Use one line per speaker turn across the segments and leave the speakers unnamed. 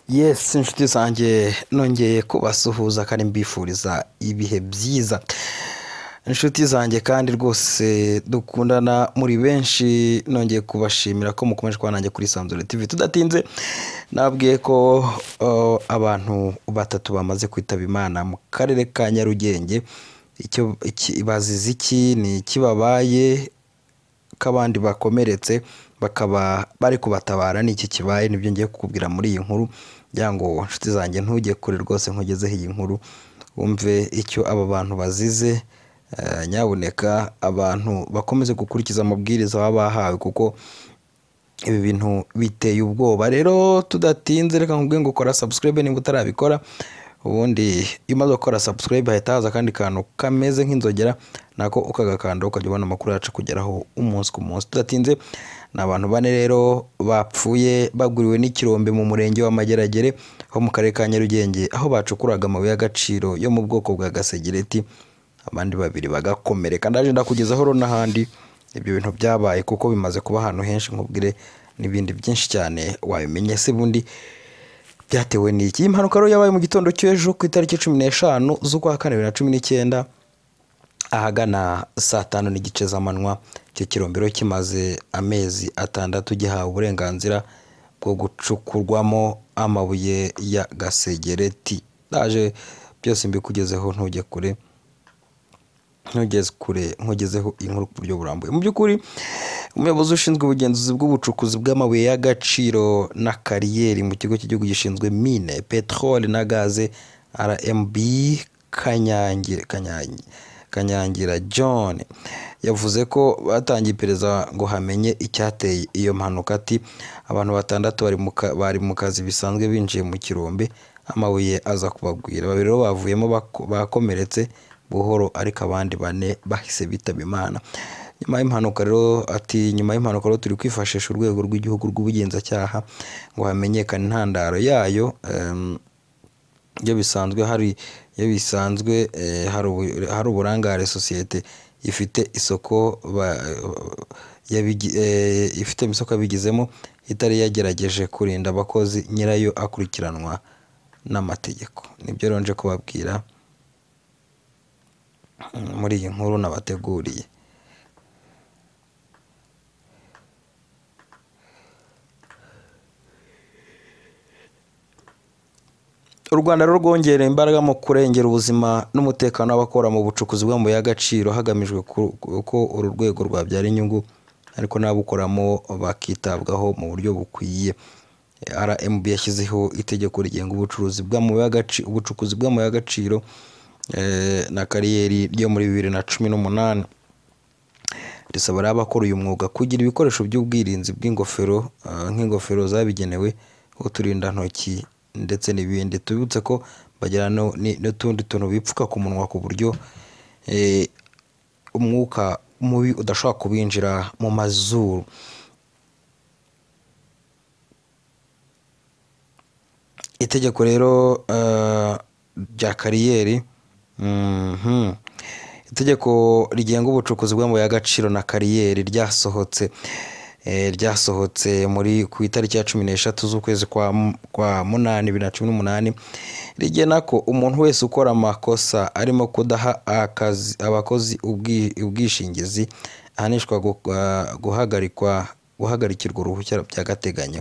yesi inshuti zanjye nongeye kubasuhuza kandi mbifuriza ibihe byiza inshuti zanjye kandi rwose dukundana muri benshi nongeye kubashimira ko mukomeje kuba nanjye kuri Isanzure TV tudatinze nabwiye ko uh, abantu batatu bamaze kwitaba imana mu karere ka Nyarugenge icyo iki- bazize iki ni ikibabaye ko abandi bakomeretse bakaba bari kubatabara ni iki kibaye nibyo ngiye kukubwira muri iyi nkuru ngira ngo inshuti zanjye ntujye kure rwose nkugezeho iyi nkuru wumve icyo aba bantu bazize eh, nyabuneka abantu bakomeze gukurikiza amabwiriza baba bahawe kuko ibi bintu biteye ubwoba rero tudatinze reka nkubwire ngo kora subscribe niba utarabikora ubundi iyo umaze gukora subscribe hahita haza akandi kantu kameze nk'inzogera nako ukagakanda ukajya ubona amakuru yacu kugeraho umunsi ku munsi tudatinze ni abantu bane rero bapfuye baguriwe n'ikirombe mu murenge wa Mageragere ho mu karere ka Nyarugenge aho bacukuraga amabuye y'agaciro yo mu bwoko bwa gasegereti abandi babiri bagakomereka ndaje ndakugezaho rero n'ahandi ibyo bintu byabaye kuko bimaze kuba ahantu henshi nkubwire n'ibindi byinshi cyane wabimenye se bundi byatewe n'iki iyi mpanuka rero yabaye mu gitondo cy'ejo ku itariki cumi n'eshanu z'ukwa kane bibiri na cumi n'icyenda ahagana saa tanu n'igice z'amanywa icyo kirombero kimaze amezi atandatu gihawe uburenganzira bwo gucukurwamo amabuye ya gasegereti ndaje byose mbikugezeho ntujye kure ntugeze kure nkugezeho inkuru ku buryo burambuye mu by'ukuri umuyobozi ushinzwe ubugenzuzi bw'ubucukuzi bw'amabuye y'agaciro na kariyeri mu kigo cy'igihugu gishinzwe mine peteroli na gaze rmb kanyangira kanyangira kanyangira john yavuze ko batangiye iperereza ngo hamenye icyateye iyo mpanuka ati abantu batandatu bari mu ka- bari mu kazi bisanzwe binjiye mu kirombe amabuye aza kubagwira babiri bo bavuyemo bako- bakomeretse buhoro ariko abandi bane bahise bitaba imana nyuma y'impanuka rero ati nyuma y'impanuka rero turi kwifashisha urwego rw'igihugu rw'ubugenzacyaha ngo hamenyekane intandaro yayo em, iyo bisanzwe hari iyo bisanzwe eh, hari ubu- hari uburangare sosiyete ifite isoko ba- yabigi- eh, ifite isoko yabigizemo itari yagerageje kurinda abakozi nyirayo akurikiranwa n'amategeko nibyo rero nje kubabwira mm, muri iyi nkuru nabateguriye u rwanda rero rwongerera imbaraga mu kurengera ubuzima n'umutekano w'abakora mu bucukuzi bw'amabuye y'agaciro hagamijwe ku- ko uru rwego rwabyara inyungu ariko n'ababukoramo bakitabwaho mu buryo bukwiye rmb yashyizeho itegeko rigenga ubucuruzi bw'amabuye y'agaciro ubucukuzi bw'amabuye y'agaciro eh, na kariyeri ryo muri bibiri na cumi n'umunani risaba rero abakora uyu mwuga kugira ibikoresho by'ubwirinzi bw'ingofero ah, nk'ingofero zabigenewe uturindantoki ndetse n'ibindi tubibutse ko bagira no- ni- n'utundi tuntu bipfuka ku munwa ku buryo eh, umwuka mubi udashobora kubinjira mu mazuru itegeko rero eh, rya kariyeri mhm. itegeko rigenga ubucukuzi bw'amabuye y'agaciro na kariyeri ryasohotse eh, ryasohotse muri ku itariki ya cumi n'eshatu z'ukwezi kwa mu- kwa munani bibiri na cumi n'umunani rigena ko umuntu wese ukora amakosa arimo kudaha akazi abakozi ubwi- ubwishingizi ahanishwa gu- ah, guhagarikwa guhagarikirwa uruhushya by'agateganyo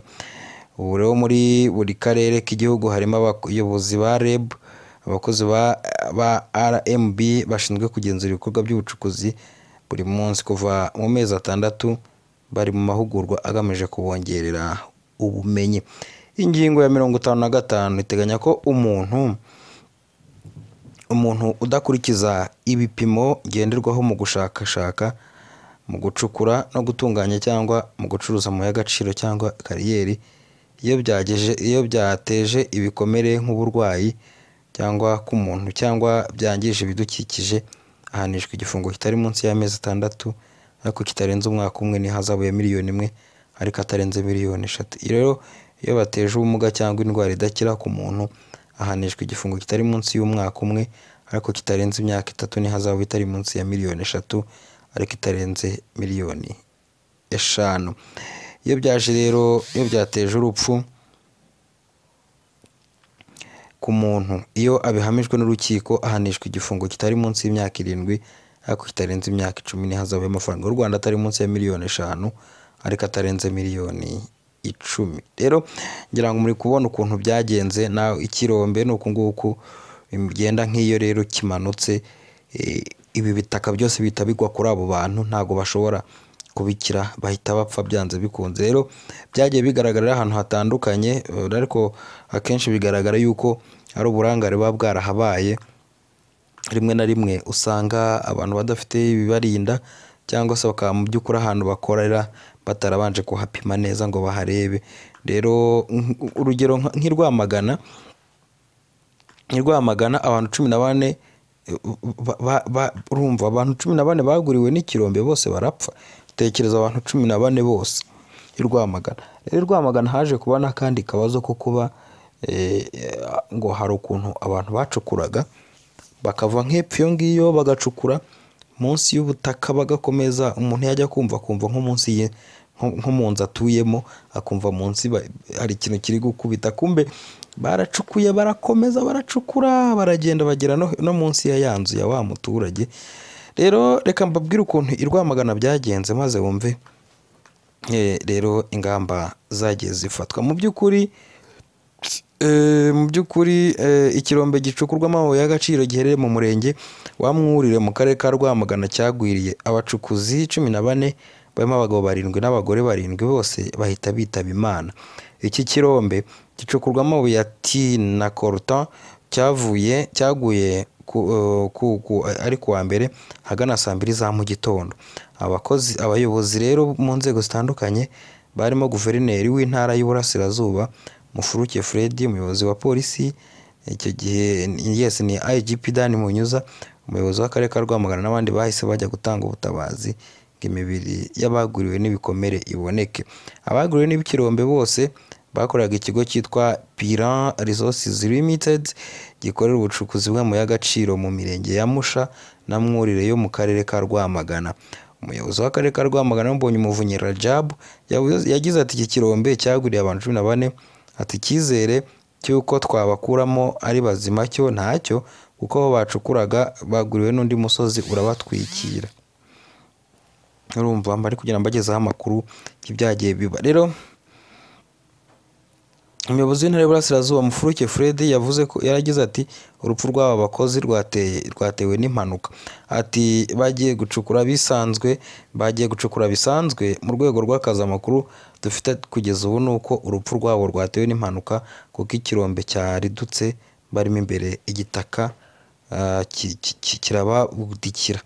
ubu rero muri buri karere k'igihugu harimo abayobozi ba reb abakozi ba, ba rmb bashinzwe kugenzura ibikorwa by'ubucukuzi buri munsi kuva mu mezi atandatu bari mu mahugurwa agamije kubongerera ubumenyi ingingo ya mirongo itanu na gatanu iteganya ko umuntu umuntu udakurikiza ibipimo ngenderwaho mu gushakashaka mu gucukura no gutunganya cyangwa mu gucuruza amabuye y'agaciro cyangwa kariyeri iyo byageje iyo byateje ibikomere nk'uburwayi cyangwa ku muntu cyangwa byangije ibidukikije ahanishwa igifungo kitari munsi y'amezi atandatu ariko kitarenze umwaka umwe n'ihazabu ya miliyoni imwe ariko atarenze miliyoni eshatu Iyo rero iyo bateje ubumuga cyangwa indwara idakira ku muntu ahanishwa igifungo kitari munsi y'umwaka umwe ariko kitarenze imyaka itatu n'ihazabu itari munsi ya miliyoni eshatu ariko itarenze miliyoni eshanu iyo byaje rero iyo byateje urupfu ku muntu iyo abihamijwe n'urukiko ahanishwa igifungo kitari munsi y'imyaka irindwi ariko kitarenze imyaka icumi ntihazabeho amafaranga y'u rwanda atari munsi ya miliyoni eshanu ariko atarenze miliyoni icumi rero ngira ngo muri kubona ukuntu byagenze nawe ikirombe ni uku nguku bigenda nk'iyo rero kimanutse eh, ibi bitaka byose bihita bigwa kuri abo bantu ntabwo bashobora kubikira bahita bapfa byanze bikunze rero byagiye bigaragarira ahantu hatandukanye eh, ariko akenshi bigaragara yuko ari uburangare buba bwarahabaye rimwe na rimwe usanga abantu badafite ibibarinda cyangwa se bakaba mu by'ukuri ahantu bakorera batarabanje kuhapima neza ngo baharebe rero nk- urugero nka- nk'irwamagana irwamagana abantu cumi na bane eh, ba- ba- ba- urumva abantu cumi na bane baguriwe n'ikirombe bose barapfa tekereza abantu cumi na bane bose irwamagana rero irwamagana haje kuba n'akandi kabazo ko kuba eh, ngo hari ukuntu abantu bacukuraga bakava nk'epfo iyo ngiyo bagacukura munsi y'ubutaka bagakomeza umuntu yajya kumva akumva nko munsi ye nko- nko mu nzu atuyemo akumva munsi ba- hari ikintu kiri gukubita kumbe baracukuye barakomeza baracukura baragenda bagera no, no munsi ya ya nzu ya wa muturage rero reka mbabwire ukuntu i Rwamagana byagenze maze wumve eh, rero ingamba zagiye zifatwa mu by'ukuri Eh, mu by'ukuri eh, ikirombe gicukurwamo amabuye y'agaciro giherereye mu murenge wa Mwurire mu karere ka Rwamagana cyagwiriye abacukuzi cumi na bane barimo abagabo barindwi n'abagore barindwi bose bahita bitaba imana iki kirombe gicukurwamo amabuye ya tine na koruta cyavuye cyaguye ku, eh, ku, ku, ari kuwa mbere hagana saa mbiri za mu gitondo abakozi abayobozi rero mu nzego zitandukanye barimo guverineri w'intara y'uburasirazuba mufuruke fred umuyobozi wa polisi icyo gihe yes ni igp dan munyuza umuyobozi w'akarere ka rwamagana n'abandi bahise bajya gutanga ubutabazi ngo imibiri y'abaguriwe n'ibikomere iboneke abaguriwe n'ibikirombe bose bakoraga ikigo cyitwa piran resources limited gikorera ubucukuzi bw'amabuye y'agaciro mu mirenge ya musha na mwurire yo mu karere ka rwamagana umuyobozi w'akarere ka rwamagana mbonye umuvunyi rajab yavuze- yagize ati iki kirombe cyaguriye abantu cumi na bane ati icyizere cy'uko twabakuramo ari bazima cyo ntacyo kuko aho bacukuraga baguriwe n'undi musozi urabatwikira urumva mbari kugira ngo mbagezeho amakuru y'ibyagiye biba rero umuyobozi w'intara y'uburasirazuba mufuruke fred yavuze ko yaragize ati urupfu rw'aba bakozi rwateye rwatewe n'impanuka ati bagiye gucukura bisanzwe bagiye gucukura bisanzwe mu rwego rw'akazi amakuru dufite kugeza ubu ni uko urupfu rwabo rwatewe n'impanuka kuko ikirombe cyaridutse barimo imbere igitaka ah, ki- ki- ki- kirababudikira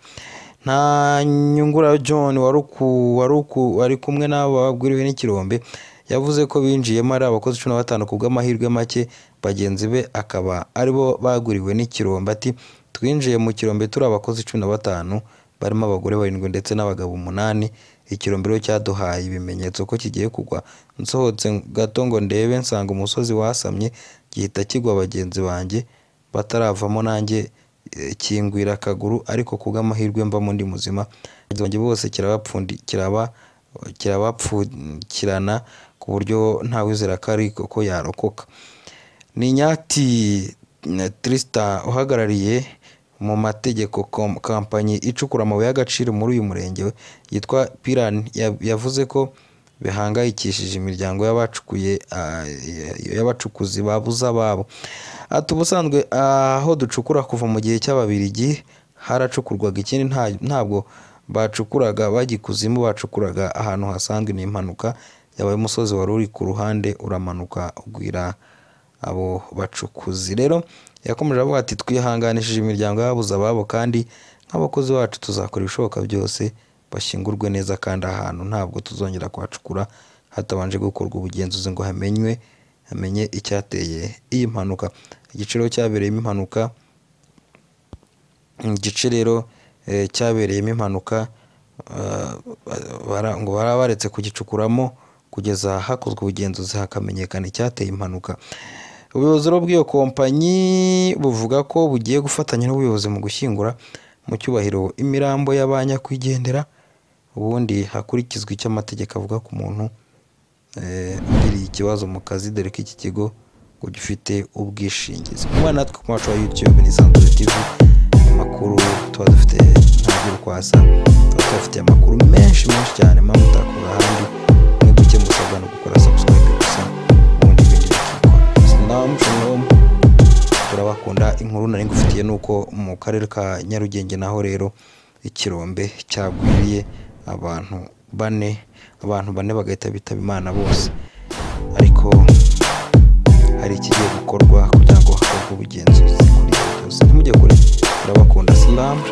nta nyungura john wari uku- wari uku- wari kumwe n'abo babwiriwe n'ikirombe yavuze ko binjiyemo ari abakozi cumi na batanu ku bw'amahirwe make bagenzi be akaba aribo baguriwe n'ikirombe ati twinjiye mu kirombe turi abakozi cumi na batanu barimo abagore barindwi ndetse n'abagabo umunani ikirombe rero cyaduhaye ibimenyetso ko kigiye kugwa nsohotse gato ngo ndebe nsanga umusozi wasamye gihita kigwa bagenzi banjye bataravamo nanjye eh, kingwira akaguru ariko ku bw'amahirwe mvamo ndi muzima bagenzi banjye bose kirabapfundi kiraba kirabapfukirana ku buryo ntawizera ko ari ko yarokoka ni nyati eh, Tristan uhagarariye mu mategeko kom- kompanyi icukura amabuye y'agaciro muri uyu murenge we yitwa Piran ya- yavuze ko bihangayikishije imiryango y'abacukuye ah, y- y'abacukuzi babuze ababo ati ubusanzwe aho ducukura kuva mu gihe cy'ababirigi haracukurwaga ikindi nta- ntabwo bacukuraga bajya ikuzimu bacukuraga ahantu hasanzwe ni impanuka yabaye umusozi wari uri ku ruhande uramanuka ugwira abo bacukuzi rero yakomeje avuga ati twihanganishije imiryango y'ababuze ababo kandi nk'abakozi bacu tuzakora ibishoboka byose bashyingurwe neza kandi ahantu ntabwo tuzongera kuhacukura hatabanje gukorwa ubugenzuzi ngo hamenywe hamenye icyateye iyi mpanuka igiciro cyabereyemo impanuka igice rero eh, cyabereyemo impanuka eh, bara- ngo baba baretse kugicukuramo kugeza hakozwe ubugenzuzi hakamenyekana icyateye impanuka ubuyobozi rero bw'iyo kompanyi buvuga ko bugiye gufatanya n'ubuyobozi mu gushyingura mu cyubahiro imirambo y'abanyakwigendera ubundi hakurikizwa icyo amategeko avuga ku muntu eh, ugiriye ikibazo mu kazi dore ko iki kigo kujya ufite ubwishingizi kumwe natwe ku macu wa yutube ni sanzure tivi amakuru tuba dufite ntabwo urwaza tuba tuhafite amakuru menshi menshi cyane mpamvu utakura ahandi mwebwe icyo musabwa ni ugukora sabusikarayibe gusa ubundi ibindi bikikora sinamu shalom turabakunda inkuru nari ngufitiye ni uko mu karere ka nyarugenge naho rero ikirombe cyagwiriye abantu bane abantu bane bagahita bitaba imana bose ariko hari ikigiye gukorwa kugira ngo hakorwe ubugenzuzi kuri ibyo byose ntimujye kure turabakunda silamu